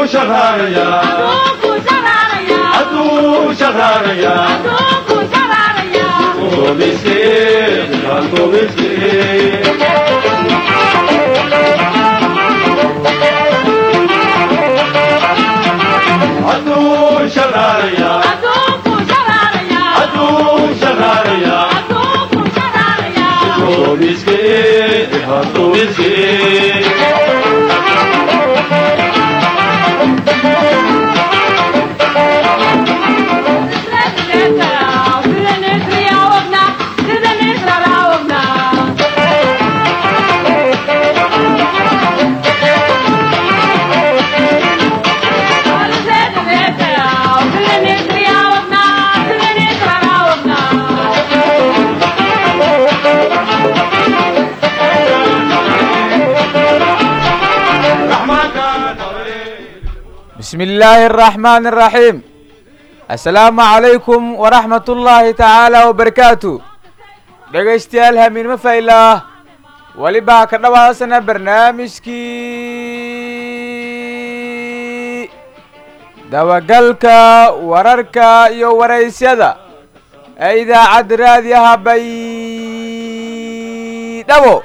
shaqaaraya hadduu shaqaaraya Tomiskee, tomiskee. Hadduu shaqaaraya hadduu shaqaaraya Tomiskee, tomiskee. بسم الله الرحمن الرحيم السلام عليكم ورحمة الله تعالى وبركاته dhegaystayaal hamiinimo faylah welibaa ka dhawaasana barnaamijkii dabagalka wararka iyo waraysyada ee idaacadda raadiyaha baydhabo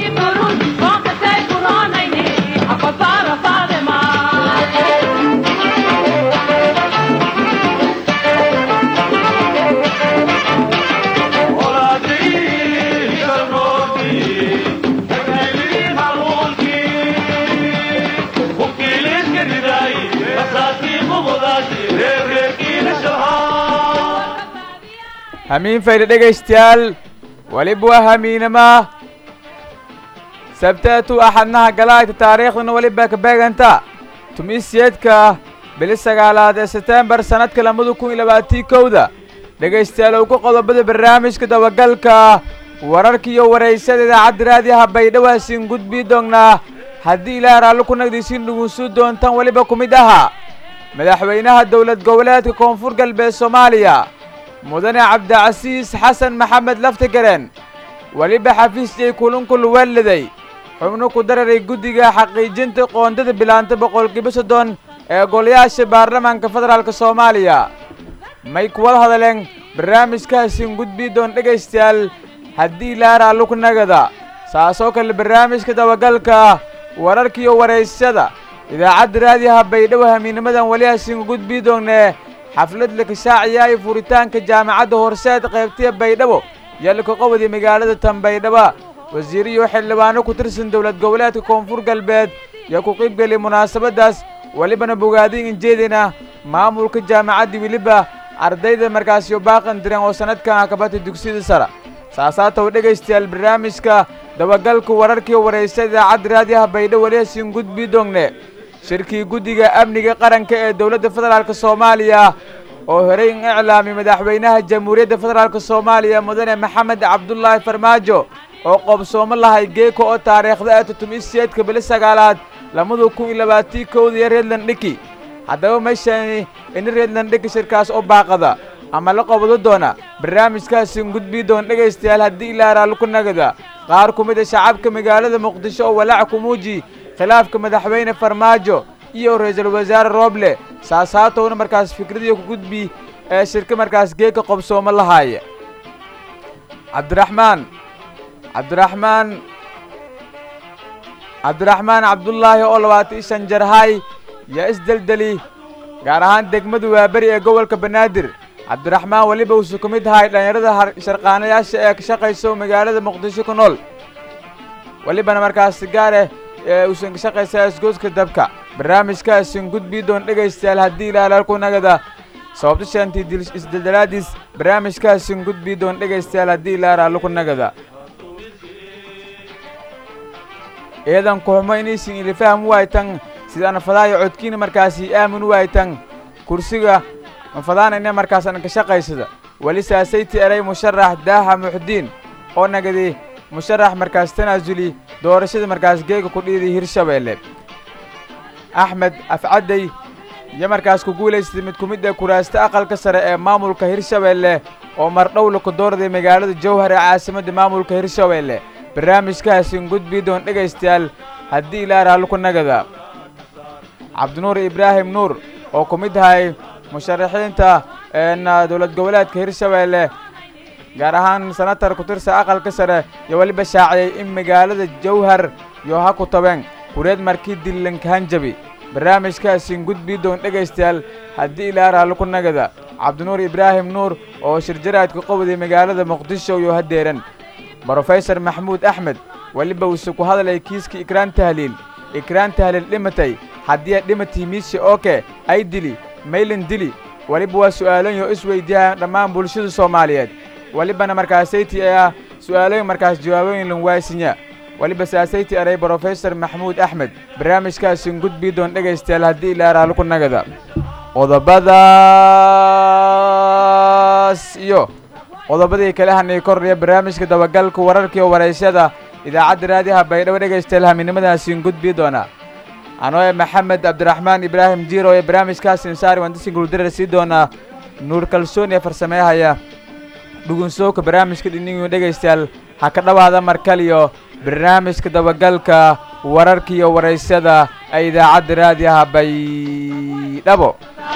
hamiin fayda dhegaystayaal weliba waa hamiinama sabteetu axadnaha galaayta taariikhdana weliba ka beeganta tumiisyeedka bili sagaalaad ee setembar sannadka lamada kun iyo labaatii kowda dhegaystayaal uu ku qodobada barnaamijka dabagalka wararka iyo waraysada idaacadda raadiyaha baydhawaasin gudbii doonnaa haddii ilaaha raalli ku nagdiisiin dhugunsuu doontaan weliba ku mid ahaa madaxweynaha dowlad goboleedka koonfur galbeed soomaaliya mudane cabdicasiis xasan maxamed laftigareen weliba xafiisjay kulunkul weeliday xubno ku dararay guddiga xaqiijinta qoondada bilaanta boqolkiiba soddon ee golayaasha baarlamaanka federaalk soomaaliya may kuwada hadaleen barnaamijkaasin gudbii doon dhegaystayaal haddii ilaaraa lugnagada saasoo kale barnaamijka dabagalka wararkiiyo waraysyada idaacadda raadiyaha baydhabo hamiinimadan weli hasin gudbii doonnee xaflad la kashaaciya iyo furitaanka jaamacadda horseed qaybtiya baydhabo yalka qobodi magaalada tan baydhaba wasiiriyo xildhibaano ku tirsan dowlad goboleedka koonfur galbeed yaa ku qiybgeliya munaasabaddaas welibana bogaadin injeedina maamulka jaamacadda weliba ardayda markaasiyo baaqan diran oo sannadkan akabata dugsiyada sara saasaatow dhegaystayaal barnaamijka dabagalka wararkii waraysa idaacadda raadiyaha baydhabo weli hasin gudbii doongne shirkii guddiga amniga qaranka ee dowladda federaalk soomaaliya oo horey in iclaamiyay madaxweynaha jamhuuriyadda federaalk soomaaliya mudane maxamed cabdulaahi farmaajo oo qoobsoomo lahay geeko oo taariikhda ee tutumiseedka bili sagaalaad lamada kun iyo labaatii kowda iyo reedland dhiki haddaba meeshani ini reedland dhiki shirkaas oo baaqada ama la qobado doona barnaamijkaasin gudbii doon dhegaystayaal haddii ilaa raalli ku nagada qaar ku mid a shacabka magaalada muqdisho oo walaac ku muuji khilaafka madaxweyne farmaajo iyo ra-iisul wasaare rooble saasaatowna markaas fikradiyo ku gudbi ee shirka markaas geeka qobsoomo lahaaya cabdiraxmaan cabdiraxmaan cabdiraxmaan cabdullaahi oo labaatan iyo shan jarhay yaa isdeldeli gaar ahaan degmada waaberi ee gobolka banaadir cabdiraxmaan weliba uusu ka mid ahay dhallinyarada sharqaanayaasha ee ka shaqayso magaalada muqdisho ku nool welibana markaas gaareh ee uusan ka shaqaysaa isgooska dabka barnaamijkaasin gudbii doon dhegaystayaal haddii ilaalal ku nagada sababta shantii isdeldelaadiis barnaamijkaasin gudbii doon dhegaystayaal haddii ilaalal ku nagada eedan kuxumo inaysin ilifaham waaytan sidaan fadaayo codkiina markaasi aamin waaytan kursiga mafadaanayna markaasan ka shaqaysada weli saasayti eray musharax daaha muxdiin oo nagadi musharax markaas tanaasuli doorashada markaas geega ku dhiiday hirshabeelle axmed afcadday iyo markaas ku guulaystay mid ku mid ee kuraasta aqalka sare ee maamulka hirshabeelle oo mardhowla ku doorday magaalada jowhar ee caasimadda maamulka hirshabeelle barnaamijkaasin gudbii doon dhegaystayaal haddii ilaa raalli ku nagada cabdinuur ibraahim nuur oo ku mid ahay musharaxiinta dowlad goboleedka hirshabeelle gaar ahaan senatar ku tirsa aqalka sare iyo weliba shaaciyey in magaalada jawhar iyo ha ku tabeen kureed markii dillankahanjabi barnaamijkaasin gudbii doon dhegaystayaal haddii ilaa raalli ku nagada cabdinuur ibraahim nuur oo shirjaraadka qowday magaalada muqdisho iyo hadeeran brofesor maxamuud axmed weliba uuse ku hadlay kiiska ikraan tahliil ikraan tahliil dhimatay haddii ay dhimatay miise oke ay dili maylin dili weliba waa su'aaloyin oo isweydiiyaan dhammaan bulshada soomaaliyeed welibana markaasayti ah su'aalooyin markaas jawaabooyin lan waasinya weliba saasayti eray brofesor maxamuud axmed barnaamijkaasin gudbii doon dhegaystayaal haddii ilaa raalli ku nagada qodobadaas iyo qodobadii kale hanay kordhaya barnaamijka dabagalka wararkiiyo waraysyada idaacadda raadiyaha baydhabo dhegaystayaal haminimadaasiin gudbii doona anoo e maxamed cabdiraxmaan ibraahim jiiro ee barnaamijkaasin saari wandasin guldarar sii doonaa nuur kalsoon ee farsameeyahaya dhugunsooka barnaamijka dhinigiyo dhegaystayaal ha ka dhowaada markaliyo barnaamijka dabagalka wararkiiyo waraysyada ee idaacadda raadiyaha baydhabo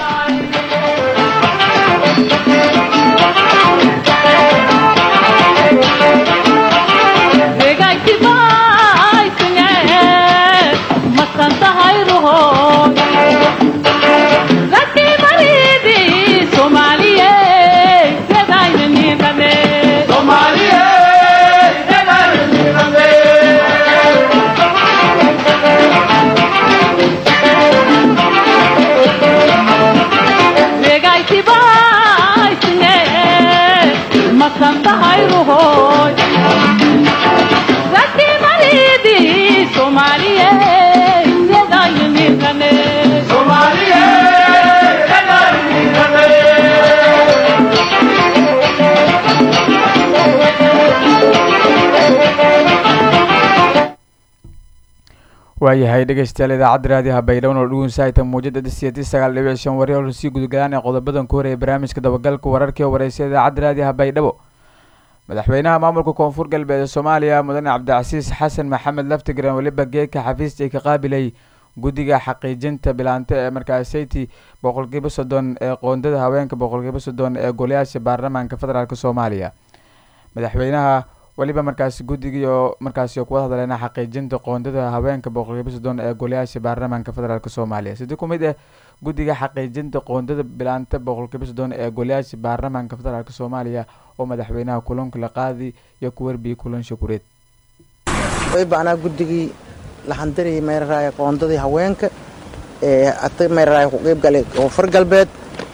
waayahay dhegaystayaal idaacadda raadiyaha baydhabo oo dhugunsahayta muujada disiyatii sagaal dhibic shan wari oo sii gudagalaan ee qodobadan ku horeeyay barnaamijka dabagalka wararkii oo waraysa idaacadda raadiyaha baydhabo madaxweynaha maamulka koonfur galbeed ee soomaaliya mudane cabdicasiis xasan maxamed laftigaran weliba geedka xafiista ay ka qaabilay guddiga xaqiijinta bilaante ee markaasayti boqolkiiba soddon ee qoondada haweenka boqolkiiba soddon ee golayaasha baarlamaanka federaalk soomaaliya madaxweynaha weliba markaasi guddigii oo markaasi kuwada hadleena xaqiijinta qoondada haweenka boqolkiiba soddon ee golayaasha baarlamaanka federaalk soomaaliya sidii ku mid ah guddiga xaqiijinta qoondada bilaanta boqolkiiba soddon ee golayaasha baarlamaanka federaalk soomaaliya oo madaxweynaha kulanka la qaadi iyo ku warbiyey kulan shakureed wayba anaa guddigii laxandarayay meyraraaya qoondadii haweenka ee ata meyraraaya ku qeyb galay koonfur galbeed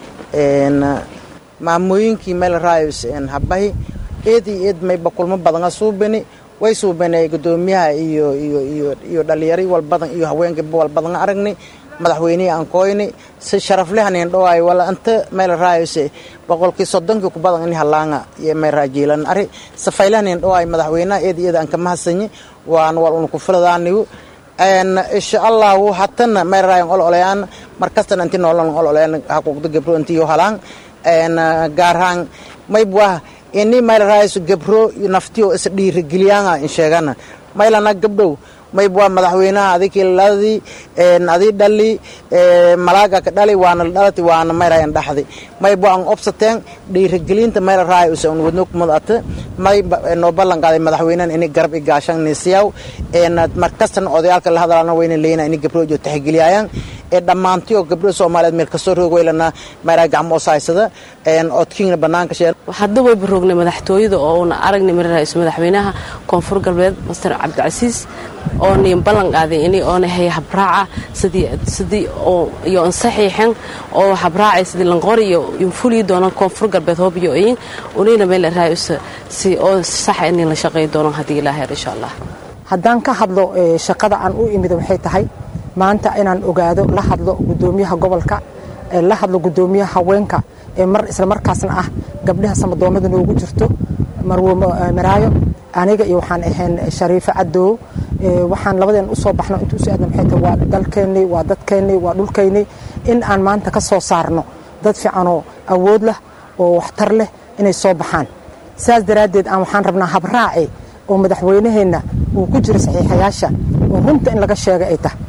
maamooyinkii meylaraayos habahi eed iyo eed mayba kulmo badana suubani way suubanay gudoomiyaha iyo iyo iyo iyo dhalinyaro walbadan iyo haweenkaba walbadan aragnay madaxweynihii aan kooyni si sharaflehanin dhawaay wala anta meel raayose boqolkii soddonkii ku badan in halaanga iyo meel raajiilan ari safaylahanin dhawaay madaxweynaha eed iyada aan kama hasanyi waan wal un ku filadaanigu insha allahu hatana meel raayan ol olayaan markastana inti noolan ol olayaan haquuqda gabro intiyo halaan gaarhaan maybwah ini meel raayso gabro naftiyo is dhiirigeliyaanga in sheegana maylana gabdhow mayb waa madaxweynaha adikii ladii adii dhali malaaga ka dhali waana dhalati waana mayrayan dhaxdi mayb waa an obsateen dhiirigelinta mayla raay usa un wadno kumad may noo ballan qaaday madaxweynahan ini garab i gaashan nisiyaw markastana odayaalka la hadalana wayna leeyna ini gabro jo taxigeliyaayaan ee dhammaantiyo gabdho soomaaliyeed meel kastoo roog weylana mayraa gacmo osahaysada odkiina bannaanka sheen hadda wayba roognay madaxtooyada oo una aragnay mara ra-iisul madaxweynaha koonfur galbeed master cabdicasiis oo niin ballan qaaday ini oona hay habraaca sidii sidii oo iyo ansaxiixan oo habraacay sidii lanqori iyo infuli doona koonfur galbeed hoobiyo in unina meel raayusa si oo sax in la shaqeyn doono haddii ilaahay insha allah haddaan ka hadlo shaqada aan u imid waxay tahay maanta inaan ogaado la hadlo gudoomiyaha gobolka la hadlo gudoomiyaha haweenka ee mar isla markaasna ah gabdhaha samadoomada noogu jirto marwo maraayo aniga iyo waxaan ahayn shariifo cadoow waxaan labadeen usoo baxno inta usoo aadna maxay tahay waa dalkeennii waa dadkeennii waa dhulkeennii in aan maanta ka soo saarno dad fiicanoo awood leh oo waxtar leh inay soo baxaan saas daraaddeed aan waxaan rabnaa habraaci oo madaxweynaheenna uu ku jiro saxiixayaasha oo runta in laga sheega ay tahay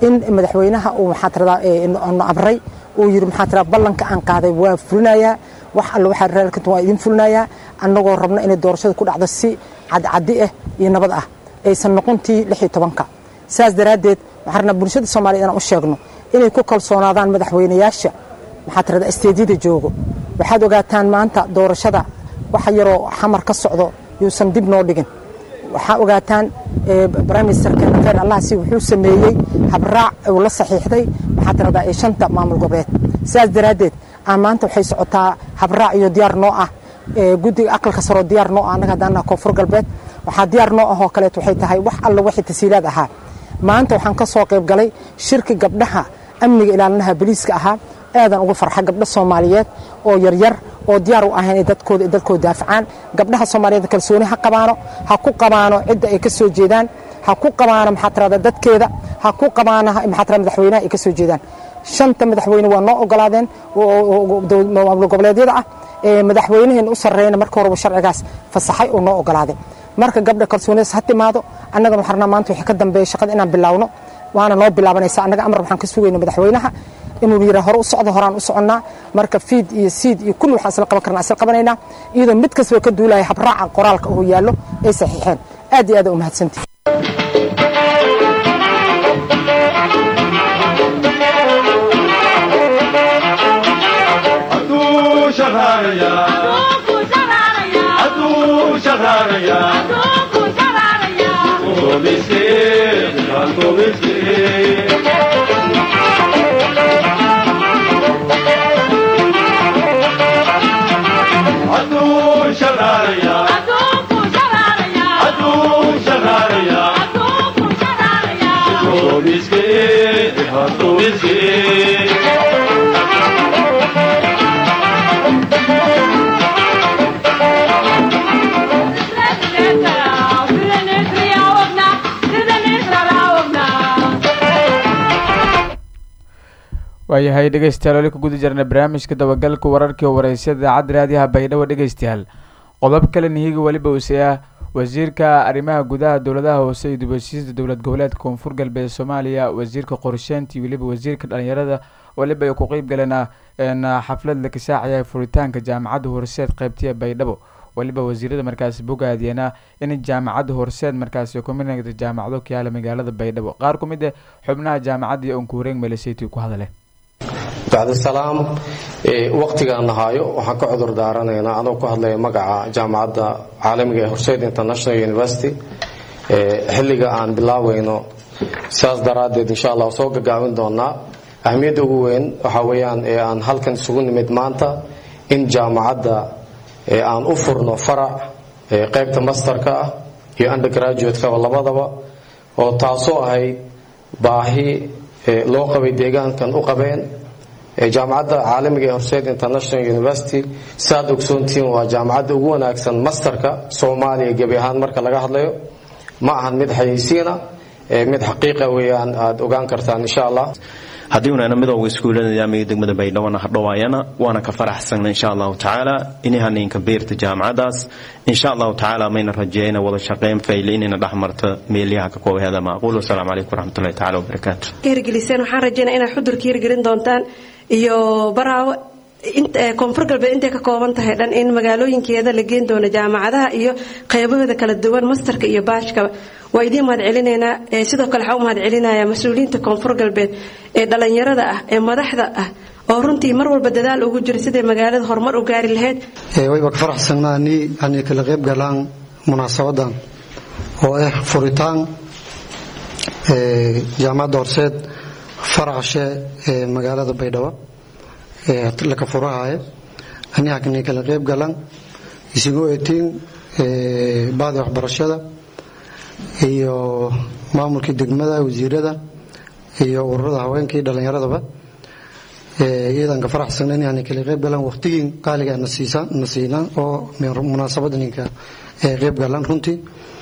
in madaxweynaha uu maxaa tiradaa na abray uu yidhi maxaa tiradaa ballanka aan qaaday waa fulinayaa wax alle waxaa reerkanta waa idin fulinayaa annagoo rabna inay doorashada ku dhacdo si cadcaddi ah iyo nabad ah aysan noqontii lix iyo tobanka saas daraaddeed waxaan rabnaa bulshada soomaaliyed inaan u sheegno inay ku kalsoonaadaan madaxweynayaasha maxaa tirada isteedyada joogo waxaad ogaataan maanta doorashada waxa yaroo xamar ka socdo yuusan dib noo dhigin waxaa ogaataan prime ministerka khayr allahsi wuxuu sameeyey habraac uu la saxiixday maxaa tiradaa ee shanta maamul goboleed sidaas daraaddeed aan maanta waxay socotaa habraac iyo diyaar noo ah guddiga aqalka saroo diyaar noo ah annaga haddaan naha koonfur galbeed waxaa diyaar noo ah oo kaleet waxay tahay wax alla wixii tasiilaad ahaa maanta waxaan ka soo qayb galay shirki gabdhaha amniga ilaalinaha boliiska ahaa aadan ugu farxa gabdho soomaaliyeed oo yaryar oo diyaar u ahayn ay dadkooda dadkooda daafacaan gabdhaha soomaaliyeed kalsooni ha qabaano ha ku qabaano cidda ay ka soo jeedaan ha ku qabaano maxaa tirada dadkeeda ha ku qabaano maxaa tirada madaxweynaha ay ka soo jeedaan shanta madaxweyne waa noo ogolaadeen maamul goboleedyada ah madaxweynaheena u sarreeyna marka horeba sharcigaas fasaxay oo noo ogolaaday marka gabdha kalsoonidaas ha timaado annagana waxaan rabnaa maanta wixii ka dambeeya shaqada inaan bilaawno waana noo bilaabanaysa annaga amar waxaan ka sugayna madaxweynaha inuu yidhaa hore u socdo horaan u soconnaa marka fiid iyo siid iyo kulli waxaan isla qaban karnaa isla qabanaynaa iyadoo mid kastaba ka duulaya habraaca qoraalka uu yaallo ay saxiixeen aad iyo aad u mahadsantihi hadduu shaqaalayaa hadduu shaqaalayaa Komiskin, komiskin. Hadduu shaqaalayaa hadduu shaqaalayaa Komiskin, komiskin. waayahay dhegeystayaal weli ku guda jirna barnaamijka dabagalka wararkii oo wareysyada idaacadda raadiyaha baydhabo dhegeystayaal qodob kale nihiga weliba useah wasiirka arrimaha gudaha dowladaha hoose iyo dibheshiisda dowlad goboleedka koonfur galbeed soomaaliya wasiirka qorsheynta iyo weliba wasiirka dhalinyarada weliba ay ku qeyb galeen xaflad la kasaacaya furitaanka jaamacadda horseed qeybtiya baydhabo weliba wasiirada markaasi bogaadiyana in jaamacadda horseed markaasi kuminagda jaamacado ka yaala magaalada baydhabo qaar ku mid ah xubnaha jaamacadda iyo onkuureeng maleseti ku hadale bacdisalaam waqtigaan nahaayo waxaan ka cudur daaranaynaa anoo ku hadlaya magaca jaamacadda caalamiga ee horseyd international university xilliga aan bilaaweyno sidaas daraaddeed insha allah soo gagaabin doonaa ahmiyadda ugu weyn waxaa weeyaan ee aan halkan isugu nimid maanta in jaamacadda aan u furno farac qaybta masterka ah iyo undergraduate-kaba labadaba oo taasoo ahayd baahi loo qabay deegaankan u qabeen jaamacadda caalamiga ee horseed international university saaad ogsoontihiin waa jaamacadda ugu wanaagsan masterka soomaaliya gebi ahaan marka laga hadlayo ma ahan mid xayeysiina mid xaqiiqa weeyaan aad ogaan kartaan insha allah haddii unana midooga iskuullada nidaamiga degmada baydhabo hadhowaayana waana ka faraxsana insha allahu tacaala inahaninka beerta jaamacadaas insha allahu tacaala mayna rajeeyna wada shaqeyn fayle inayna dhexmarto meelyaha ka koobaheeda macquul wasalaamu calaykum waraxmatullahi tacala wabarakaatu hirgeliseen waxaan rajeynaya inaad xudurka hirgelin doontaan iyo baraawo koonfur galbeed intay ka kooban tahay dhan in magaalooyinkeeda la geen doono jaamacadaha iyo qaybahooda kala duwan mastarka iyo baashkaba waa idiin mahad celinaynaa sidoo kale waxaa u mahad celinaya mas-uuliyiinta koonfur galbeed ee dhallinyarada ah ee madaxda ah oo runtii mar walba dadaal ugu jira siday magaalada horumar u gaari lahayd wayba ka faraxsanaa ni ani kala qayb galaan munaasabadan oo ah furitaan jaamacadda horseed faracashe ee magaalada baydhabo laka furahaye aniakani kala qayb galan isugu etiin baadi waxbarashada iyo maamulkii degmada wasiirada iyo ururada haweenkii dhallinyaradaba iyadan ka faraxsana inaan kala qayb galan waqtigii qaaliga na siina oo munaasabadaninka qayb galan runtii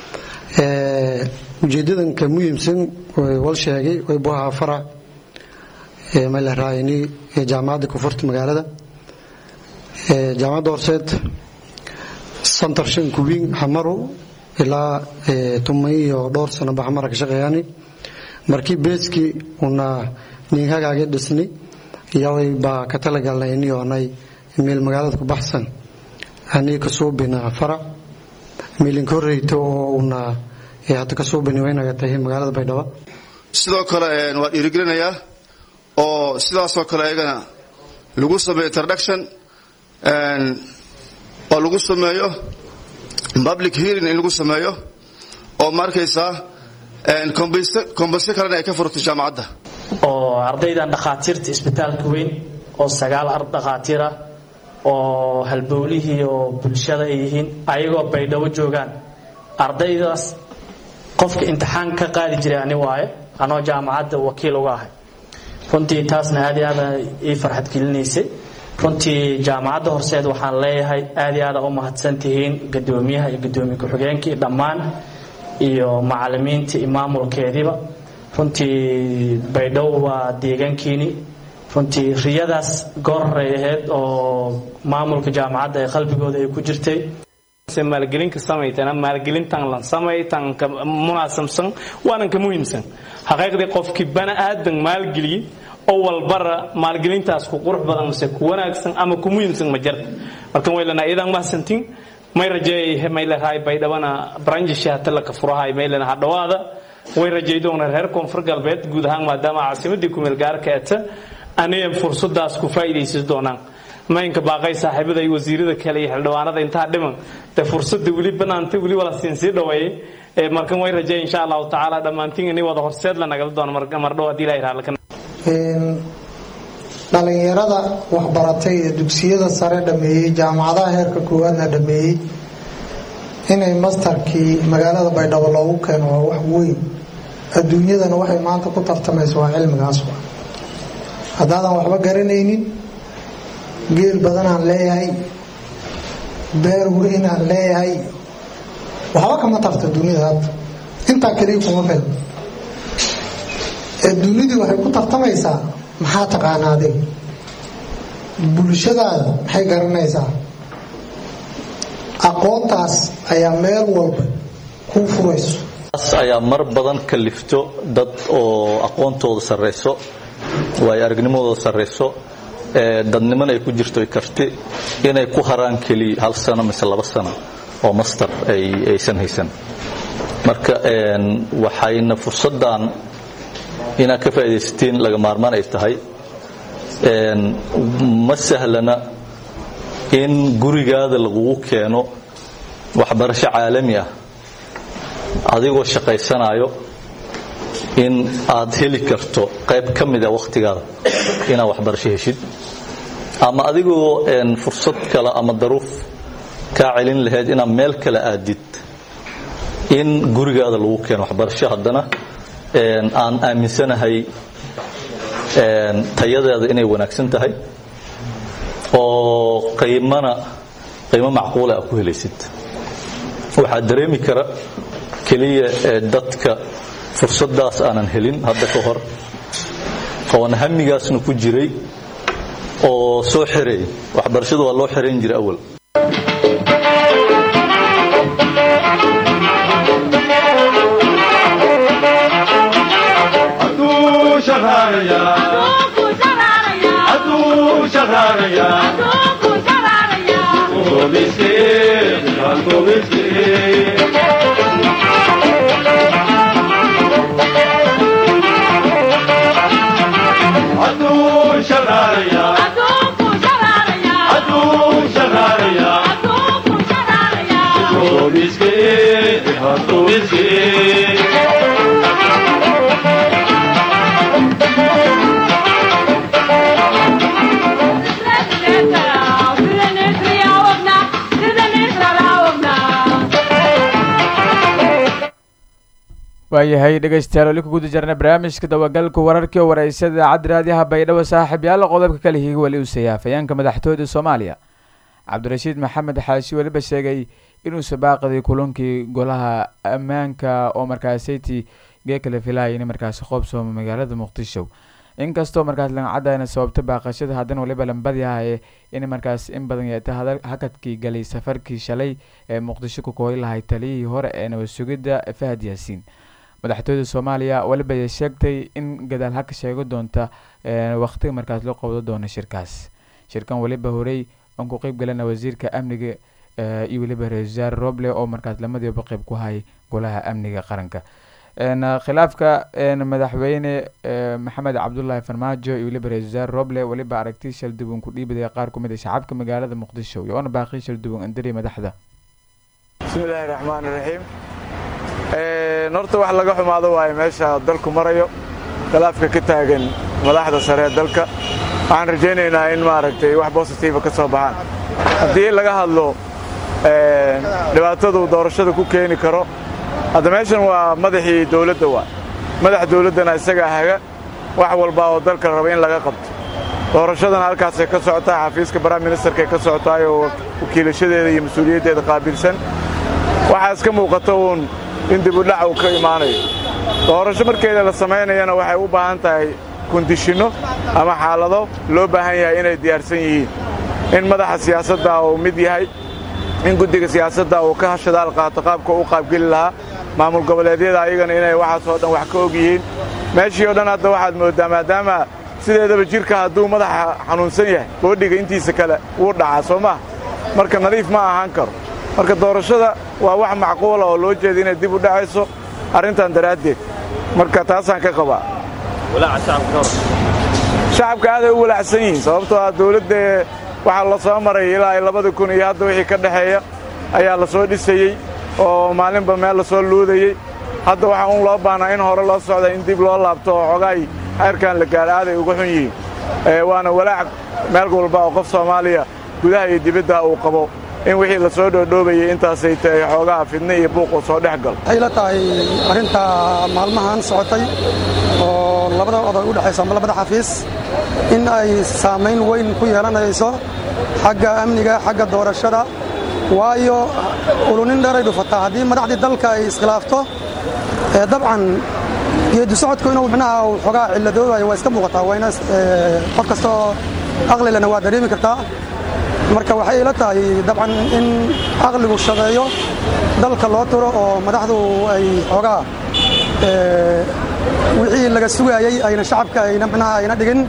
ujeedadanka muhiimsan wal sheegay way buhaa farac malaraayni jaamacadda kufurta magaalada jaamacadda horseed santar shan kuwiin xamaru ilaa tumay iyo dhowr sano ba xamara ka shaqeeyaani markii beeskii una ninhagaagii dhisni yaway baa ka talagalnay inioonay meel magaalada ku baxsan anii ka suubina farac meelinka horreyta oo una hadda ka suubini waynaga tahay magaalada baydhabo sidoo kale waa dhiirigelinayaa oo sidaasoo kale ayagana lagu sameeyo introduction oo lagu sameeyo public hearing in lagu sameeyo oo ma arkaysaa kombasyo kalena ay ka furto jaamacadda oo ardaydan dhakhaatiirta isbitaalka weyn oo sagaal dhakhaatiir ah oo halbowlihii oo bulshada ay yihiin ayagoo baydhabo joogaan ardaydaas qofka imtixaan ka qaadi jiray ani waaye anoo jaamacadda wakiil uga ahay runtii taasna aad iyo aad ii farxad gelinaysay runtii jaamacadda horseed waxaan leeyahay aad iyo aada u mahadsan tihiin gadoomiyaha iyo gadoomiye ku-xigeenkii dhammaan iyo macalimiinta iyo maamulkeediiba runtii baydhabo waa deegaankiini runtii riyadaas gooraray ahayd oo maamulka jaamacadda ee qalbigooda ay ku jirtay maalgelinka samaytana maalgelintan lan samaytan ka munaasabsan waanan ka muhiimsan xaqiiqdii qofkii bana aadan maalgeliyey oo walbara maalgelintaas ku qurux badan mise ku wanaagsan ama ku muhiimsan ma jarta marka waylana idan mahadsantiin may rajeeyay maylahay baydhabana branjishi hata laka furahay maylana hadhawaada way rajaydoona reer koonfur galbeed guud ahaan maadaama caasimadii kumeel gaarka eta anigan fursadaas ku faa'iidaysan doonaan maynka baaqay saaxiibada iyo wasiirada kale iyo xildhibaanada intaa dhiman dee fursadda weli banaanta weli wala siin sii dhaweeyey markan way rajeey insha allahu tacaala dhammaantiin ini wada horseed la nagala doono mardhow haddii ilahi raallaka dhalinyarada waxbaratay ee dugsiyada sare dhameeyey jaamacadaha heerka koowaadna dhameeyey inay mastarkii magaalada baydhabo loogu keeno waa wax weyn adduunyadana waxay maanta ku tartamaysa waa cilmigaas haddaadan waxba garanaynin geel badanaan leeyahay beer weynaan leeyahay waxba kama tarta dunida hadda intaa keliya kuma fil ee dunidii waxay ku tartamaysaa maxaa taqaanaa adig bulshadaada maxay garanaysaa aqoontaas ayaa meel walba kuu furayso ayaa mar badan kalifto dad oo aqoontooda sarrayso waayo aragnimadooda sarrayso dadnimana ay ku jirto karti inay ku haraan keliya hal sano mise laba sano oo master aysan haysan marka waxayna fursaddan inaad ka faaidaysatiin laga maarmaan ay tahay ma sahlana in gurigaada lagugu keeno waxbarasho caalami ah adigoo shaqaysanayo in aad heli karto qayb ka mida wakhtigaada inaad waxbarasho heshid ama adigoo fursad kale ama daruuf kaa celin lahayd inaad meel kale aadid in gurigaada lagu keeno waxbarasho haddana aan aaminsanahay tayadeeda inay wanaagsan tahay oo qiimana qiimo macquula a ku helaysid waxaa dareemi kara keliya dadka fursadaas aanan helin hadda ka hor oon hamigaasna ku jiray oo soo xereey waxbarashadu waa loo xerayn jiray awal waayahay dhegaystayaal weli ku guda jirna barnaamijka dabagalka wararkii oo wareysada idaacadda raadiyaha baydhabo saaxiib yaalla qodobka kale higa weli uu seeyay afayeenka madaxtooyada soomaaliya cabdirashiid maxamed xaashi weliba sheegay inuu sabaaqday kulankii golaha ammaanka oo markaasaytii gee kale filaya in markaasi qoobsooma magaalada muqdisho inkastoo markaas langacadana sababta baaqashada haddana waliba lambadiahae in markaas in badan yeeta hakadkii galay safarkii shalay ee muqdisho ku kooyi lahay taliyihii hore ee nabad sugidda fahad yaasiin madaxtooyada soomaaliya weliba ay sheegtay in gadaal haka sheego doonta waqtiga markaas loo qabdo doono shirkaas shirkan weliba horey aan ku qeyb galana wasiirka amniga iyo weliba ra-isul wasaare roble oo markaas lamadiiba qeyb ku hay golaha amniga qaranka khilaafka madaxweyne maxamed cabdulaahi farmaajo iyo weliba ra-isul wasaare roble weliba aragti shalduwan ku dhiibadaya qaar kumid a shacabka magaalada muqdisho iyo oona baaqi shalduwan andari madaxda bismillaahi raxmaan iraxiim horta wax laga xumaado waayo meesha dalku marayo khilaafka ka taagan madaxda sare ee dalka waxaan rajaynaynaa in maaragtay wax bositiifa ka soo baxaan haddii laga hadlo dhibaatadu doorashada ku keeni karo hadda meeshan waa madaxii dowladda waa madax dowladdana isagaa haga wax walba oo dalka raba in laga qabto doorashadana halkaasay ka socotaa xafiiska baraha ministerkaay ka socotaay oo wakiilashadeeda iyo mas-uuliyaddeeda qaabilsan waxaa iska muuqata uun in dibudhac uu ka imaanayo doorasho markeeda la samaynayana waxay u baahan tahay kondishinno ama xaalado loo baahan yahay inay diyaarsan yihiin in madaxa siyaasadda uu mid yahay in guddiga siyaasadda uu ka hashadaal qaato qaabka u qaabgeli lahaa maamul goboleedyada ayagana inay waxaasoo dhan wax ka og yihiin meeshii oo dhan hadda waxaad mooddaa maadaama sideedaba jidhka hadduu madaxa xanuunsan yahay boodhiga intiisa kale wuu dhacaa soo maha marka nadiif ma ahaan karo marka doorashada waa wax macquula oo loo jeeda inay dib u dhacayso arrintan daraaddeed marka taasaan ka qabaa shacabka aaday u walaacsan yihiin sababtoo ah dawladda waxaa la soo maray ilaa ay labada kun iyo hadda wixii ka dhexeeya ayaa la soo dhisayey oo maalinba meel la soo luudayey hadda waxaa un loo baahnaa in hore loo socda in dib loo laabto oo xogaay xeerkan la gaara aaday uga xun yihiin waana walaac meel walba oo qof soomaaliya gudaha iyo dibadda uu qabo in wixii la soo dhoodhoobayay intaasay tahay xoogaha fidne iyo buuquu soo dhex galo waxay la tahay arrinta maalmahan socotay oo labada oday u dhexaysa ama labada xafiis in ay saamayn weyn ku yeelanayso xagga amniga xagga doorashada waayo ulunin dheeray dhufataa haddii madaxdii dalka ay iskhilaafto dabcan geedi socodku inuu micnaha xoogaa cilladoobayo waa iska muuqataa wayna qof kastaoo aqlilena waa dareemi kartaa marka waxay ila tahay dabcan in aqligu shaqeeyo dalka loo turo oo madaxdu ay xoogaa wixii laga sugaayey ayna shacabka ayna micnaha ayna dhigin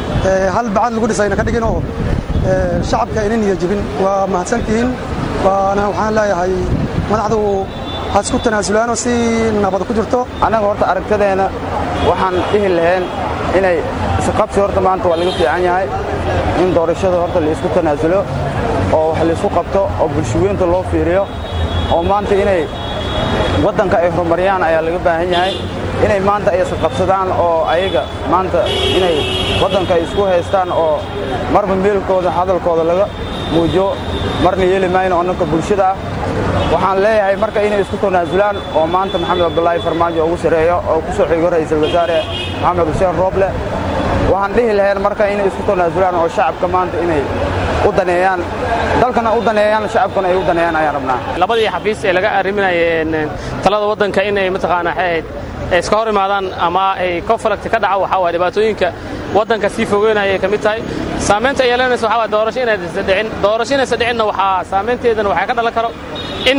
hal bacad lagu dhis ayna ka dhigin oo shacabka ayna niya jibin waa mahadsantihiin waana waxaan leeyahay madaxdu ha isku tanaasulaanoo si nabad ku jirto annaga horta aragtadeenna waxaan dhihi lahayn inay isqabsi horta maanta waa laga fiican yahay in doorashada horta la isku tanaasulo oo wax laisku qabto oo bulshaweynta loo fiiriyo oo maanta inay waddanka ay horumariyaan ayaa laga baahan yahay inay maanta ay isqabsadaan oo ayaga maanta inay waddanka ay isku haystaan oo marba meelkooda hadalkooda laga muujiyo marna yeeli mayno annanka bulshada ah waxaan leeyahay marka inay isku tanaasulaan oo maanta maxamed cabdulaahi farmaajo ugu sareeyo oo ku soo xigo ra'iisul wasaare maxamed xuseen rooble waxaan dhihi lahayn marka inay isku tanaasulaan oo shacabka maanta inay u daneeyaan dalkana u daneeyaan shacabkana ay u daneeyaan ayaan rabnaa labadii xafiis ee laga arriminayay talada waddanka inay mataqaanaa xeed iska hor imaadaan ama ay conflict ka dhaco waxaa waay dhibaatooyinka waddanka sii fogeynaya ay ka mid tahay saamaynta ay yeelanaysa waxaa waay doorasho inaysan dhicin doorasho inaysan dhicinna waxaa saamaynteedana waxaa ka dhalan karo in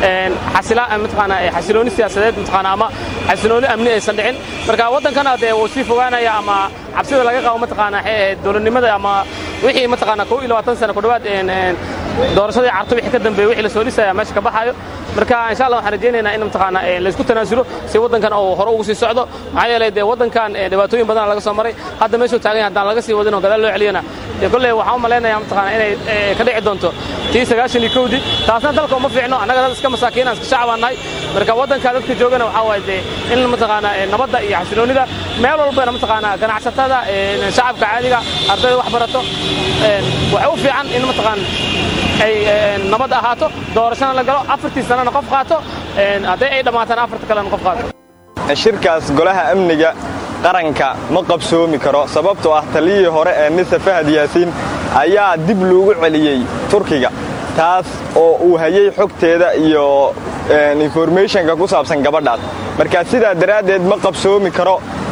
xasila mataqaanaa xasilooni siyaasadeed mataqaanaa ama xasilooni amni aysan dhicin marka waddankana dee wuu sii fogaanaya ama cabsida laga qabo mataqaanaa dowladnimada ama wixii mataqaanaa kow iyo labaatan sano ku dhowaad doorashadii carto wixii ka dambeeyey wixii la soo dhisaya meesha ka baxaayo marka insha allah waxaan rajaynaynaa in mataqaanaa laysku tanaasulo si waddankan uu hore ugu sii socdo maxaa yeelay dee waddankan dhibaatooyin badan laga soo maray hadda meeshuu taagan yahay haddaan laga sii wadin oo gadaal loo celiyana dee kolley waxaan u malaynayaa mataqaanaa inay ka dhici doonto tii sagaashan iyo kowdii taasna dalka uma fiicno annaga dad iska masaakiinaan iska shacabaan nahay marka waddanka dadka joogana waxaa waaye dee in mataqaanaa nabadda iyo xasiloonida meel walbana mataqaanaa ganacsatada shacabka caadiga ardayda wax barato waxay u fiican in mataqaan ay nabad ahaato doorashana la galo afartii sanana qof qaato hadday ay dhammaataan afarta kalena qof qaato shirkaas golaha amniga qaranka ma qabsoomi karo sababtoo ah taliyihii hore ee mise fahad yaasiin ayaa dib loogu celiyey turkiga taas oo uu hayay xogteeda iyo informationka ku saabsan gabadhaas marka sidaa daraaddeed ma qabsoomi karo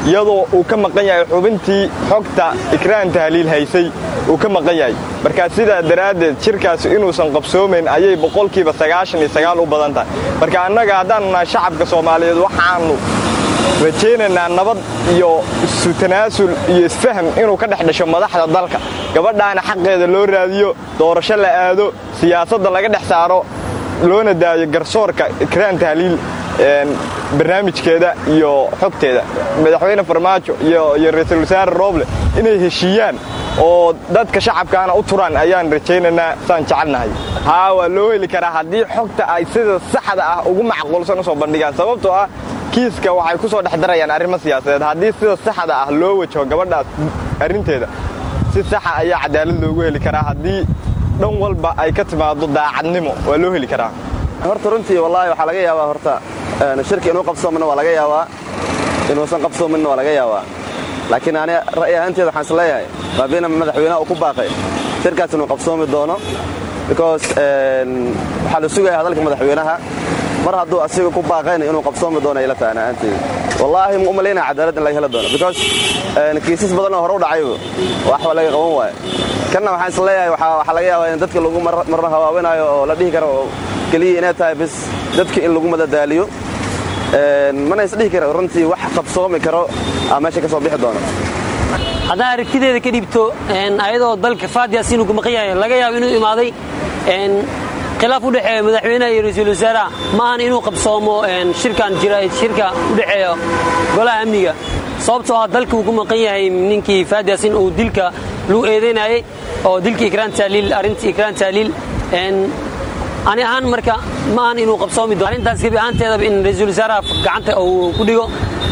iyadoo uu ka maqan yahay xubintii xogta ikraan tahliil haysay uu ka maqan yahay markaa sidaa daraaddeed shirkaasi inuusan qabsoomayn ayay boqolkiiba sagaashan iyo sagaal u badan tahay marka annaga haddaanu nahay shacabka soomaaliyeed waxaannu rajaynaynaa nabad iyo isu tanaasul iyo isfaham inuu ka dhex dhasho madaxda dalka gabadhaana xaqeeda loo raadiyo doorasho la aado siyaasadda laga dhex saaro loona daayo garsoorka ikraan tahliil barnaamijkeeda iyo xogteeda madaxweyne farmaajo iyo ra-iisul wasaare rooble inay heshiiyaan oo dadka shacabkaana u turaan ayaan rajaynaynaa saan jecelnahay haa waa loo heli karaa haddii xogta ay sida saxda ah ugu macquulsan u soo bandhigaan sababtoo ah kiiska waxay ku soo dhex darayaan arrimo siyaasadeed haddii sida saxda ah loo wajaho gabadhaas arrinteeda si saxa ayaa cadaalad loogu heli karaa haddii dhan walba ay ka timaado daacadnimo waa loo heli karaa horta runtii wallaahi waxaa laga yaabaa horta shirka inuu qabsoominna waa laga yaabaa inuusan qabsoominna waa laga yaabaa laakiin ani ra'yi ahaanteeda waxaan is leeyahay baabiina madaxweynaha uu ku baaqay shirkaas inuu qabsoomi doono because waxaa la sugaya hadalka madaxweynaha mar hadduu asiga ku baaqayna inuu qabsoomi doono ila tahay ahaanteeda wallaahi ma u malaynaya cadaalad in laga heli doono because kiisas badan oo hore u dhacayba waxba laga qaban waayo kanna waxaan is leeyahay waxaa laga yaabaa in dadka lagu marna hawaawinayo oo la dhihi karo oo keliya inay tahay bis dadka in lagu madadaaliyo mana isdhihi kara runtii wax qabsoomi karo aa meesha ka soo bixi doono haddaan aragtideeda ka dhibto ayadoo dalka faadiyaas inuu maqan yahay laga yaabo inuu imaaday khilaaf u dhexeeya madaxweynaha iyo ra-iisul wasaaraha ma ahan inuu qabsoomo shirkan jira shirka u dhexeeya golaha amniga sababtoo ah dalka uu ku maqan yahay ninkii faadiyaas in uu dilka lagu eedaynayay oo dilka ikraan taaliil arrintii ikraan taaliil ani ahaan marka ma ahan inuu qabsoomi doono arrintaas gebi ahaanteedaba in ra-iisul wasaaraha gacanta uu ku dhigo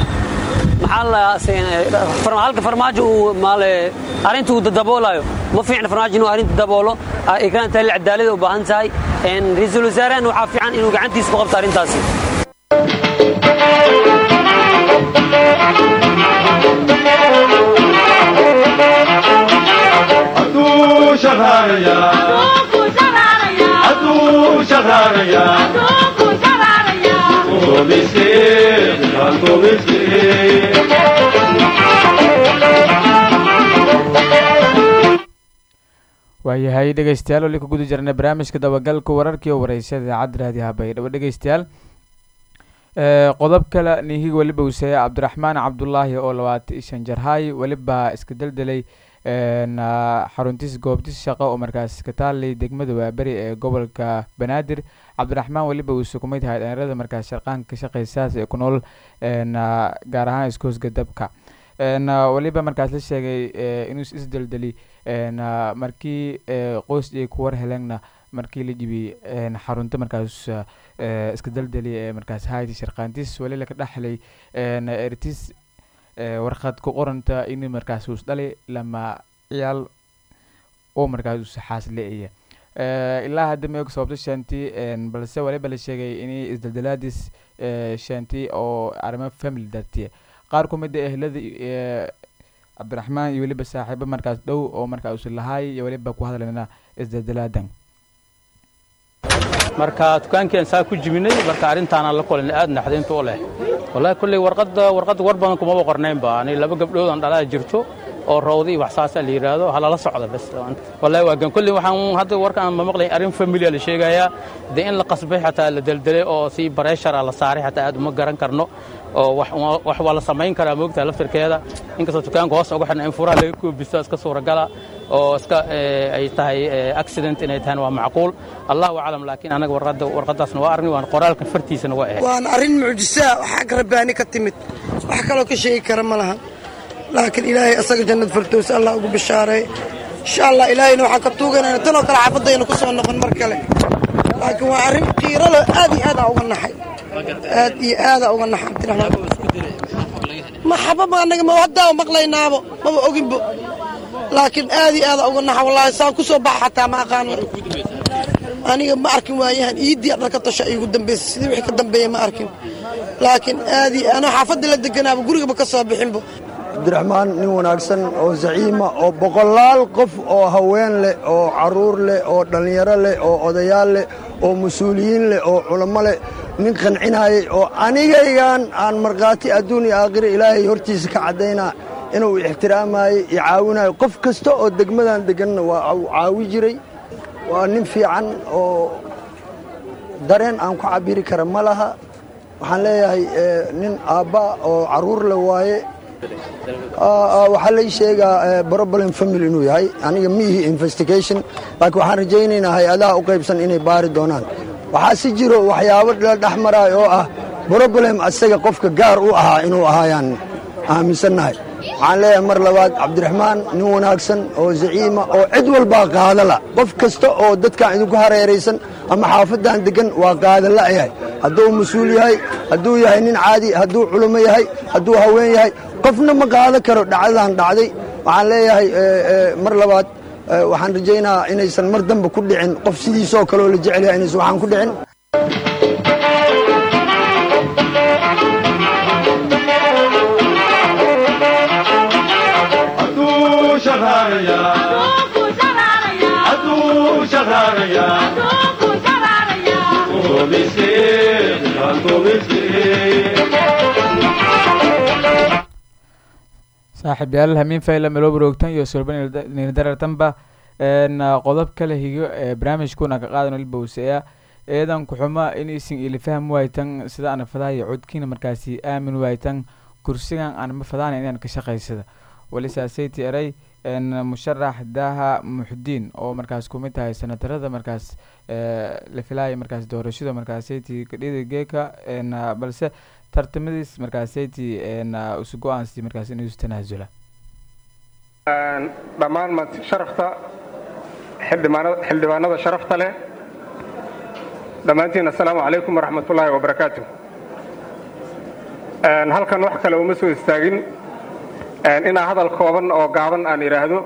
maxaa halka farmaajo uu maale arrinta uu daboolayo ma fiicna farmaajo inuu arrinta daboolo ikraan taaliil cadaalada u baahan tahay ra-iisul wasaarahan waxaa fiican inuu gacantiisa ku qabto arrintaasi Adu shaharaya. Adu shaharaya. Adu miskin, adu miskin. waayahay dhegeystayaal weli ku guda jirna barnaamijka dabagalka wararkii oo wareysada idaacadda raadiyaha baydhabo dhegeystayaal qodob kale nihiga weliba useeya cabdiraxmaan cabdulaahi oo labaatan shan jarhay weliba iska deldelay xaruntiis goobtis shaqo oo markaas ka taalay degmada waaberi ee gobolka banaadir cabdiraxmaan weliba uu sukumay tahay dhalinyarada markaas sharqaanka ka shaqeysaas ee ku nool gaar ahaan iskoosga dabka weliba markaas la sheegay inuu isdeldeli markii qoys ay ku war heleenna markii la jibiyey xarunta markaas iska deldeli ee markaas hayti sharqaantis weli laka dhexlay ertis warqad ku qoranta in markaas us dhalay lama ciyaal oo markaas us xaas le-aya ilaa hadda ma og sababto shanti balse waliba la sheegay inay isdeldelaadis shanti oo arrimo family dartiya qaar ku mid a ehlada cabdiraxmaan iyo weliba saaxiibo markaas dhow oo markaa usi lahaay iyo weliba ku hadlayna isdeldelaadan marka dukaankeen saa ku jibinay marka arrintaana la kulan aad naxdinta u leh wallahi kulley warqadda warqadda war badan kumaba qornaynba ani laba gabdhood aan dhalaa jirto oo rawdi iyo wax saasa la yidhaahdo halala socda bas wallahi waa gan kulley waxaan hadda warkaan ma maqlayn arrin familia la sheegayaa dee in la qasbay xataa la deldelay oo si bareshara la saaray xataa aad uma garan karno oo wax waa la samayn karaa moogtaa laftirkeeda inkastoo dukaanka hoos uga xidhna in furaha laga koobisto iska suuragala oo iska ay tahay accident inay tahan waa macquul allahu aclam laakiin anaga warqadda warqaddaasna waa arrin waan qoraalka fartiisana waa ahayd waana arrin mucjisaa waxaa ka rabbaani ka timid wax kaloo ka sheegi kara ma lahan laakiin ilaahay asaga jannad fardows allah ugu bishaareey insha allah ilaahayna waxaan ka tuuganayna tanoo kale xaafadayna ku soo noqon mar kale laakiin waa arrin qiiro leh aad iyo aadaa uga naxay aad iyo aadaa uga naxay maxababa anaga ma haddaa maqlaynaabo maba oginbo laakiin aad iyo aadaa uga naxa wallaahi saan ku soo baxa xataa ma aqaan aniga ma arkin waayahan iiddii dharka tasha iigu dambaysay sidii wixii ka dambeeya ma arkin laakiin aad iyo anoo xaafadda la deganaaba gurigaba ka soo bixinbo cabdiraxmaan nin wanaagsan oo zaciima oo boqolaal qof oo haween leh oo carruur leh oo dhallinyaro leh oo odayaal leh oo mas-uuliyiin leh oo culamo leh nin qancinaayey oo anigaygan aan markhaati adduun iyo aakhira ilaahay hortiisa ka caddaynaa inuu ixtiraamaayey iyo caawinayo qof kasta oo degmadan deganna waa uu caawi jiray waa nin fiican oo dareen aan ku cabiri kara ma laha waxaan leeyahay nin aabba oo carruur le waaye waxaa lay sheegaa problem family inuu yahay aniga miihi investigation laakiin waxaan rajaynaynaa hay-adaha u qaybsan inay baari doonaan waxaa si jiro waxyaabo la dhex maraayo oo ah problem asaga qofka gaar u ahaa inuu ahaayaan aaminsannahay waxaan leeyahay mar labaad cabdiraxmaan nin wanaagsan oo zaciima oo cid walbaa qaadala qof kasta oo dadkan idinku hareeraysan ama xaafaddan deggan waa qaadala yahay hadduu mas-uul yahay hadduu yahay nin caadi hadduu culummo yahay hadduu haween yahay qofna ma qaadan karo dhacdadan dhacday waxaan leeyahay mar labaad waxaan rajaynaa inaysan mar dambe ku dhicin qof sidiisoo kaleoo la jecel yahay inaysan waxaan ku dhicin saaxiib yaal hamiin fayla meloo waroogtan iyo solbandarartanba qodob kale higo ee barnaamijkuna ka qaadan ilbowseya eedan kuxuma inaysan ili faham waaytan sida ana fadaaya codkiina markaasi aamin waaytan kursigan aan ma fadaana inaan ka shaqaysada walisaasayty eray musharax daha muxdiin oo markaas kumid tahay senatarada markaas la filaaya markaas doorashada markaasayty kadhida geeka balse tartamadiis markaasayty isu go-aansi markaas inuu isu tanaasula dhammaan maanta sharafta xildhibaanada xildhibaanada sharafta leh dhammaantiin assalaamu calaykum waraxmatullaahi wabarakaatu halkan wax kale uma soo istaagin inaa hadal kooban oo gaaban aan idhaahdo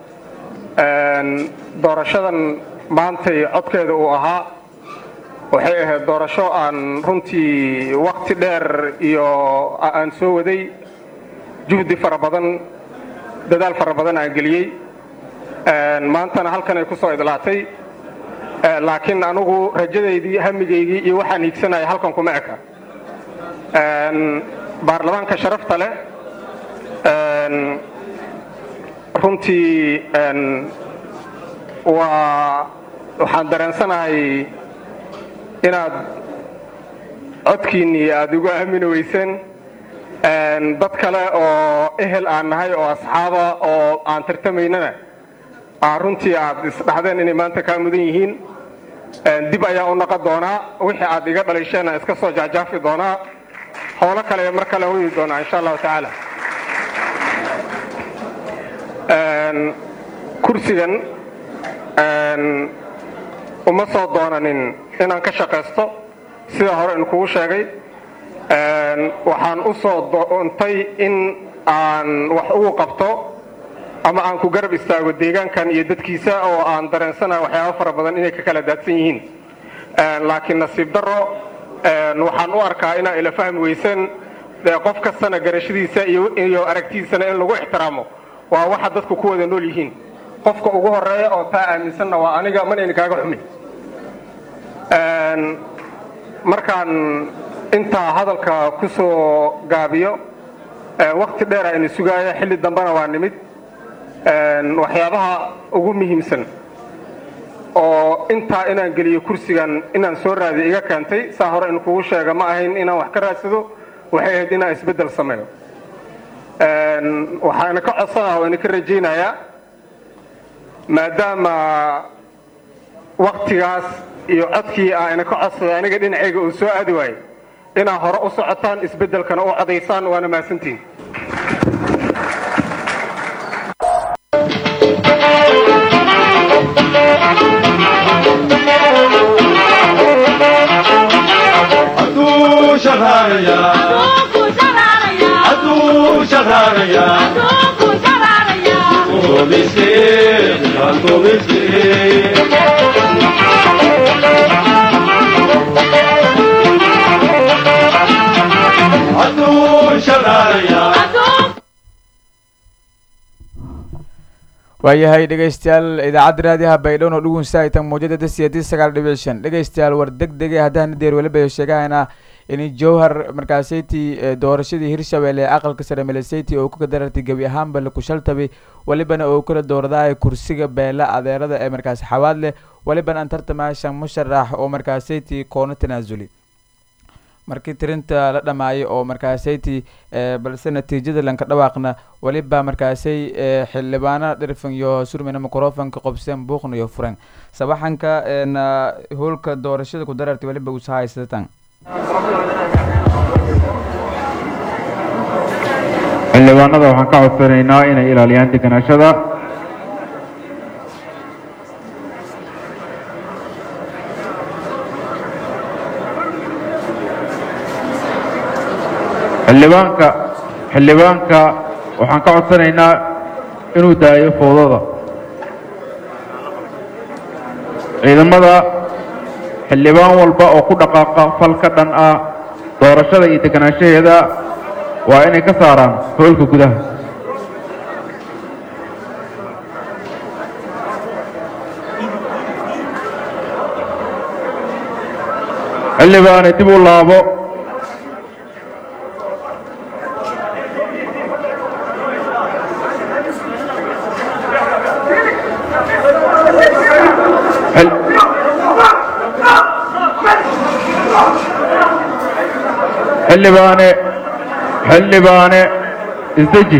doorashadan maantay codkeeda uu ahaa waxay ahayd doorasho aan runtii wakti dheer iyo aan soo waday juhdi fara badan dadaal fara badan aan geliyey maantana halkan ay ku soo idlaatay laakiin anugu rajadaydii hamigaygii iyo waxaan hiigsanaya halkan kuma eka baarlamaanka sharafta leh runtii waa waxaan dareensanahay inaad codkiinnii aada igu aamini weyseen dad kale oo ehel aan nahay oo asxaaba oo aan tartamaynana aa runtii aad isdhaxdeen inay maanta kaa mudan yihiin dib ayaa u naqon doonaa wixii aad iga dhalisheen aan iska soo jaajaafi doonaa howlo kale mar kale wadi doonaa insha allahu tacaala kursigan uma soo doonanin inaan ka shaqaysto sida hore in kugu sheegay waxaan u soo doontay in aan wax ugu qabto ama aan ku garab istaago deegaankan iyo dadkiisa oo aan dareensanayo waxyaabo fara badan inay ka kala daadsan yihiin laakiin nasiib darro waxaan u arkaa inaa ila fahmi weyseen qof kastana garashadiisa iyo aragtidiisana in lagu ixtiraamo waa waxa dadku ku wada nool yihiin qofka ugu horeeya oo taa aaminsanna waa aniga manayna kaaga xumin markaan intaa hadalka ku soo gaabiyo wakti dheer ayna sugaaya xilli dambena waa nimid waxyaabaha ugu muhiimsan oo intaa inaan geliyo kursigan inaan soo raadiyo iga keentay saa hore in kugu sheega ma ahayn inaan wax ka raadsado waxay ahayd inaan isbeddel sameeyo waxaana ka codsanaha oo ina ka rajaynayaa maadaama waktigaas iyo codkii ah ina ka codsaday aniga dhinacayga uu soo aadi waayey inaa hore u socotaan isbeddelkana u codaysaan waana mahadsantihin waayahay dhegeystayaal idaacadda raadiyaha baydhowon oo dhugunsaaitan muujada dasiyadii sagaal dhibic shan dhegeystayaal war deg dege haddana deer weliba sheegahayna in jowhar markaasayti doorashadii hirshabelle ee aqalka sare milisati oo ku kadarartay gebi ahaanba lakushaltabi welibana oo kala dooradaay kursiga beela adeerada ee markaas xawaad leh welibana aan tartamashan musharax oo markaasayti koono tanaasuli markii tirinta la dhamaayay oo markaasayti balse natiijada lanka dhawaaqna weliba markaasay xildhibaano dhirfan iyo surmina microfonka qobseen buuqna iyo furan sabaxanka howlka doorashada ku darartay weliba usahaysatan xildhibaanada waxaan ka codsanaynaa inay ilaaliyaan deganaashada xildhibaanka xildhibaanka waxaan ka codsanaynaa inuu daayo foodada ciidamada xildhibaan walba oo ku dhaqaaqa fal ka dhan ah doorashada iyo deganaanshaheeda waa inay ka saaraan hoolka gudaha xildhibaane dib u laabo xildhibaane xildhibaane isdeji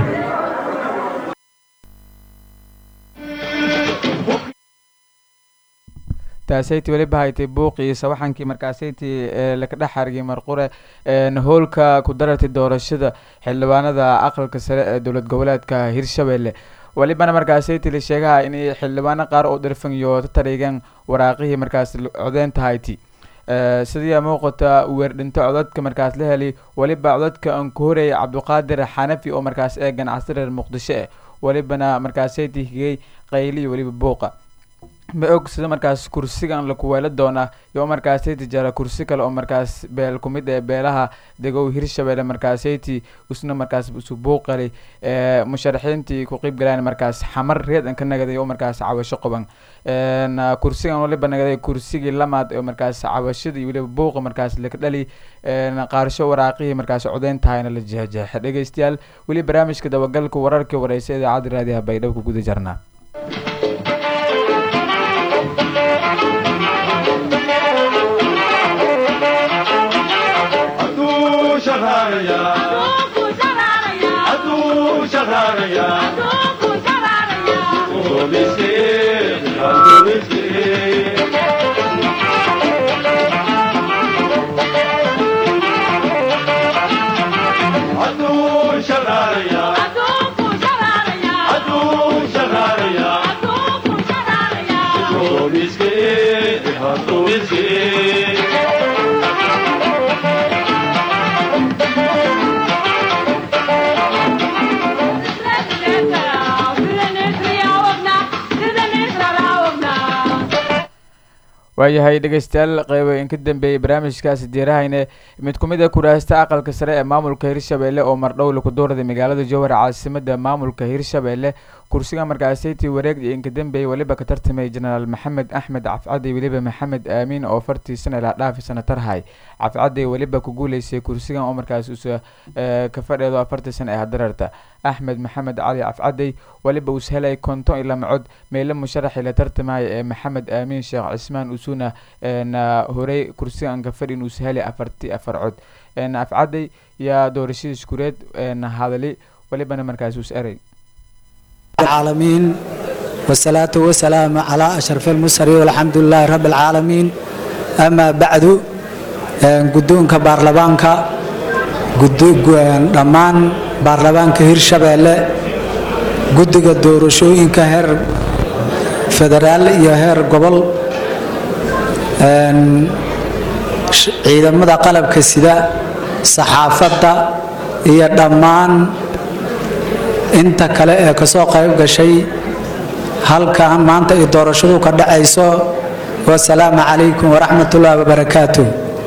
taasayti weliba haytay buuqii sawaxankii markaasayti laka dhex hargay marqure howlka ku darartay doorashada xildhibaanada aqalka sare ee dowlad goboleedka hirshabelle welibana markaasayti la sheegaha in xildhibaano qaar oo dhirfan iyo tatarigan waraaqihii markaas codeynta hayti sidii muuqata weerdhinto codadka markaas la helay weliba codadka aan ku horeyay cabdiqaadir xanafi oo markaas ee ganacsi reer muqdisho eh welibana markaasayti higay qayliyo weliba buuqa ma og sida markaas kursigan lakuweelo doona iyo markaasayti jara kursi kale oo markaas beel kumid ee beelaha degow hirshabelle markaasayti isna markaas isu buuqali ee musharaxiintii ku qeyb galaan markaas xamar reed an ka nagaday oo markaas cawasho qoban kursigan waliba nagaday kursigii lamaad oo markaas cawashada iyo weliba buuqa markaas laka dhali qaarsho waraaqihii markaas codeyn tahayna la jeexjeexa dhegeystayaal weli barnaamijka dabagalka wararkii wareysa idaacadda raadiyaha baydhabo ku guda jarnaa waayahay dhegeystayaal qeyba in ka dambeeyay barnaamijkaasi diirahayne mid ku mid a kuraasta aqalka sare ee maamulka hirshabelle oo mardhow laku doorday magaalada jowhar caasimada maamulka hirshabelle kursiga markaasayti wareeg iyo inka dambeeyay weliba ka tartamay jenaraal maxamed axmed cafcadi weliba maxamed aamiin oo fartii sana ilaa dhaafi sanatarhay cafcadi weliba ku guuleysay kursigan oo markaas usa ka fadheedo afartii sana ee hadararta axmed maxamed cali cafcadey weliba us helay konton iyo lama cod meyle musharaxii la tartamaya ee maxamed aamiin sheekh cismaan usuna horey kursigan ka fadhin us helay afarti afar cod afcadey yaa doorashadiis kureed hadali welibana markaas us eray العالمين والصلاة والسلام على أشرف المرسلين والحمد لله رب العالمين أما بعد قدونك بارلبانك dhammaan baarlamaanka hirshabeelle guddiga doorashooyinka heer federaal iyo heer gobol ciidamada qalabka sida saxaafadda iyo dhammaan inta kale ee kasoo qayb gashay halkan maanta ay doorashadu ka dhacayso wasalaamu calaykum waraxmatullaahi wabarakaatu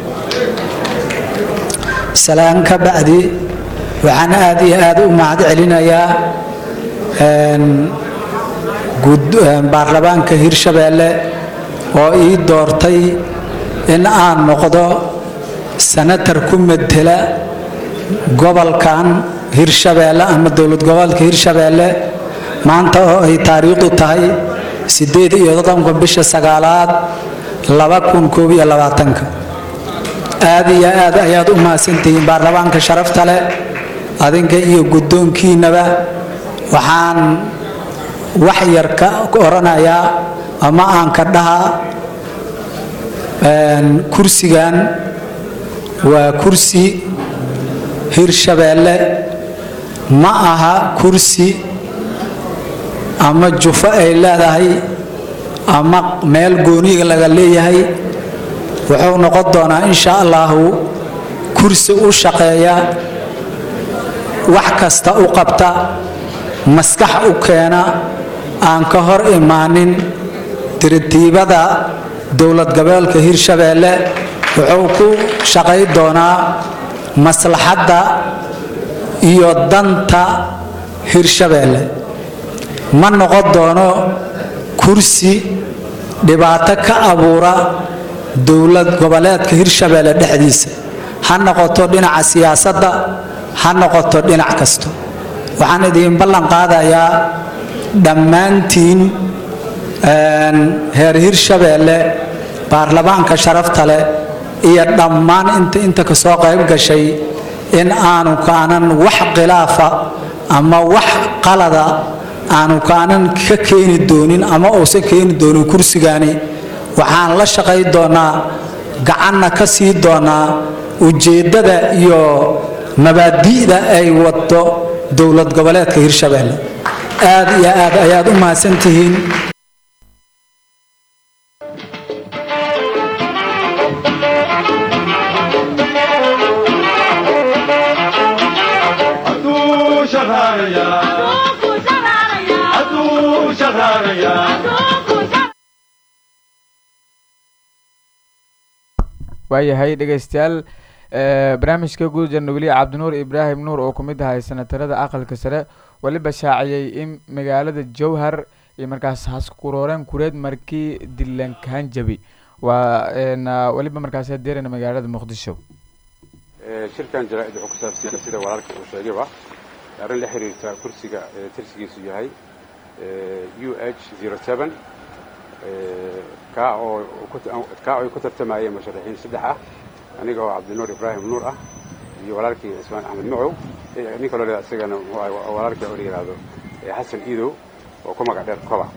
salaan ka bacdi waxaan aad iyo aad u mahad celinayaa baarlamaanka hirshabeelle oo ii doortay in aan noqdo sanatar ku metela gobolkan hirshabeelle ama dowlad goboleedka hirshabeelle maanta oo ay taariikhdu tahay sideed iyo todobanka bisha sagaalaad laba kun koob iyo labaatanka aad iyo aad ayaad u mahadsantihiin baarlamaanka sharafta leh adinka iyo guddoonkiinaba waxaan wax yar ka oranayaa ama aan ka dhahaa kursigan waa kursi hirshabeelle ma aha kursi ama jufo ay leedahay ama meel gooniga laga leeyahay wuxuu noqon doonaa insha allahu kursi u shaqeeya wax kasta u qabta maskax u keena aan ka hor imaanin tiritiibada dowlad goboleedka hirshabeelle wuxuu ku shaqay doonaa maslaxadda iyo danta hirshabeelle ma noqon doono kursi dhibaato ka abuura dowlad goboleedka hirshabeelle dhexdiisa ha noqoto dhinaca siyaasadda ha noqoto dhinac kasto waxaan idiin ballan qaadayaa dhammaantiin heer hirshabeelle baarlamaanka sharafta leh iyo dhammaan inta inta kasoo qayb gashay in aanu kaanan wax khilaafa ama wax qalada aanu kaanan ka keeni doonin ama uusan keeni doonin kursigani waxaan la shaqay doonaa gacanna ka sii doonaa ujeeddada iyo mabaadi'da ay wado dowlad goboleedka hirshabeelle aad iyo aad ayaad u mahadsantihiin Adu shaharaya. Adu shaharaya. waayahay dhegaystayaal eh, barnaamijka guud janugeliya cabdinuur ibraahim nuur oo kumid ahay senatarada aqalka sare weliba shaaciyey in magaalada jowhar iyo markaas haskurooreen kureed markii dilankaan jabi waa een, ah, weliba markaas deerana magaalada muqdisho Ee, shirkan jaraa'id wuxuu ku saabsan yahay sida walaalka uu sheegayba arrin la xiriirta kursiga ee tirsigiisu yahay u h zero seven kaa oo ku- kaa oo ay ku tartamayeen musharaxiin saddex ah aniga oo cabdinuur ibraahim nuur ah iyo walaalkii cismaan axmed macow iyo nin kaloo leedahay isagana muxuu ahay waa walaalkii oo la yidhaahdo ee xasan iidow oo ku magac dheer koba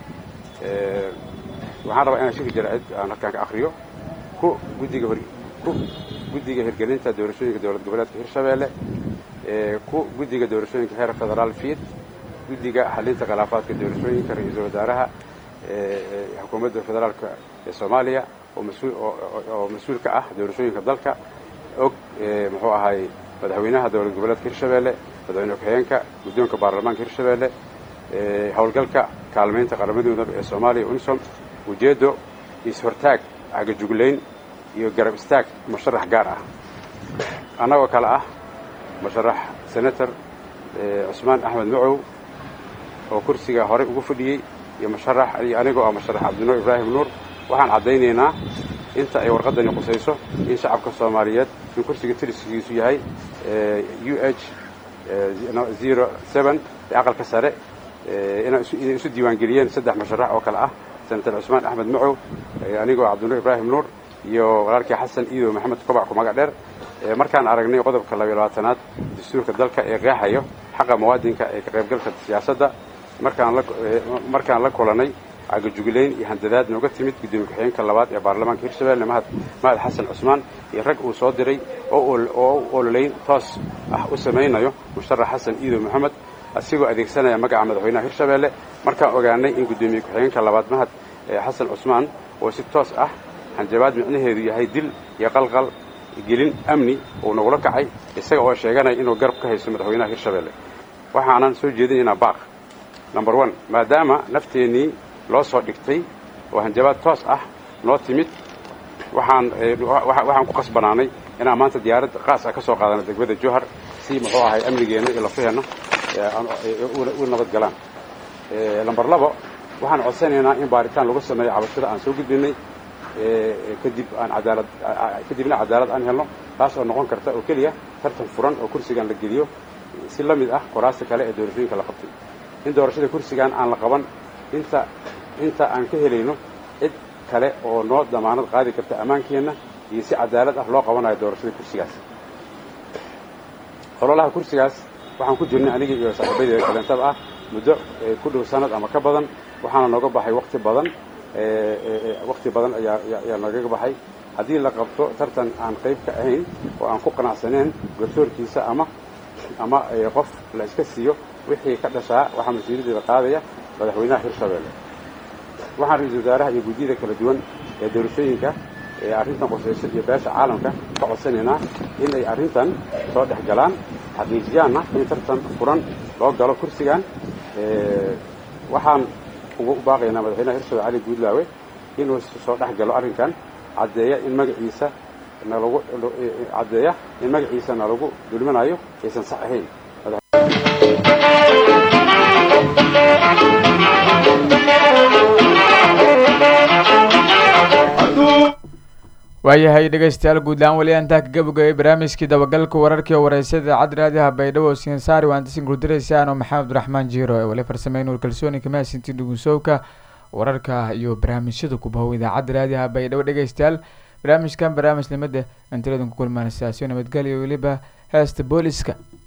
Ee, waxaan rabaa inaan shirka jaraa'id aan halkaan ka akhriyo ku guddiga hor ku guddiga hirgelinta doorashooyinka dowlad goboleedka hirshabeelle ee ku guddiga doorashooyinka heer federaal fiid guddiga xalinta khilaafaadka doorashooyinka ra-iisul wasaaraha ee ee xukuumadda federaalka ee soomaaliya oo mas-uul oo- oo- oo mas-uul ka ah doorashooyinka dalka og ee muxuu ahay madaxweynaha dowlad goboleedka hirshabeelle madaxweyne ku-xigeenka guddoonka baarlamaanka hirshabeelle ee howlgalka kaalmaynta qaramadooda ee soomaaliya unsom ujeeddo is-hortaag cagajuglayn iyo garab istaag musharax gaar ah annagoo kale ah musharax senator ee cusmaan axmed macow oo kursiga horey ugu fadhiyey iyo musharax iyo anigoo ah musharax cabdinuur ibraahim nuur waxaan caddaynaynaa inta ay warqaddani qusayso in shacabka soomaaliyeed in kursiga tirsigiisu yahay u h zero seven ee aqalka sare ee inay isu- inay isu diiwaangeliyeen saddex musharax oo kale ah senator cusmaan axmed macow ee anigoo cabdinuur ibraahim nuur iyo walaalkii xasan iidow maxamed kobac ku magac dheer ee markaan aragnay qodobka labayo labaatanaad dastuurka dalka ee qeexayo xaqa muwaadinka ee ka qaybgalka siyaasadda markaan la ee, markaan la kulanay cagajuglayn iyo handadaad nooga timid gudoomiye ku-xigeenka labaad ee baarlamaanka hirshabelle mahad mahad xasan cusmaan iyo rag uu soo diray oo ol- oo u ololeyn toos ah u samaynayo musharax xasan iidow maxamed asigoo adeegsanaya magaca madaxweynaha hirshabelle markaan ogaanay in gudoomiye ku-xigeenka labaad mahad ee xasan cusmaan oo si toos ah hanjabaad micnaheedu yahay dil iyo qalqal gelin amni uu nagula kacay isaga oo sheeganaya inuu garab ka haysto madaxweynaha hirshabelle waxaanan soo jeedinaynaa baaq number one maadaama nafteennii loo soo dhigtay oo hanjabaad toos ah noo timid waxaan eh, wa- wa- waxaan ku qasbanaanay inaan maanta diyaarad qaas ah ka soo qaadano degmada jowhar si muxuu ahay amnigeenna iyo lafaheenna eh, aan- eh, u- u nabad galaan Eh, lambar labo waxaan codsanaynaa in baaritaan lagu sameeyo cabashada aan soo gudbinay kadib aan cadaalad kadibna cadaalad aan helno taas oo noqon karta oo keliya tartan furan oo kursigan la geliyo si la mid ah qoraasta kale ee doorashooyinka la qabtay in doorashada kursigan aan la qaban inta inta aan ka helayno cid kale oo noo damaanad qaadi karta ammaankeenna iyo si cadaalad ah loo qabanayo doorashada kursigaas ololaha kursigaas waxaan ku jirnay anigii iyo saaxiibadeeda kaleentada ah muddo ku dhow sanad ama ka badan waxaana nooga baxay wakti badan wakti badan ayaa ayaa noogaga baxay haddii la qabto tartan aan qayb ka ahayn oo aan ku qanacsaneen garsoorkiisa ama ama qof la iska siiyo wixii ka dhashaa waxaa mas-uuliyaddeeda qaadaya madaxweynaha hirshabeelle waxaan ra-iisul wasaaraha iyo guddiyada kala duwan ee doorashooyinka ee arrintan qosayso iyo beesha caalamka ka codsanaynaa in ay arrintan soo dhex galaan xaqiijiyaanna in tartan furan loo galo kursigan waxaan ugu baaqaynaa madaxweynaha hirshabelle cali guudlaawe inuu soo dhex galo arrinkan caddeeya in magaciisa nalagu caddeeya in magaciisa nalagu dulminayo aysan sax ahayn waayahay dhegaystayaal guudlaan weli antaa ka gabagabay barnaamijkii dabagalka wararkii oo wareysada cad raadiyaha baydhabo sinsaari waantasin gurdiraysaan oo maxamed abdiraxmaan jiiro ee wali farsamey nuur kalsooni kamaasinti dhugunsowka wararka iyo barnaamijyada kubahow idaacadda raadiyaha baydhabo dhegaystayaal barnaamijkan barnaamij nimada intiladan ku kulmaan siyaasiyo nabadgelyo weliba heesta booliska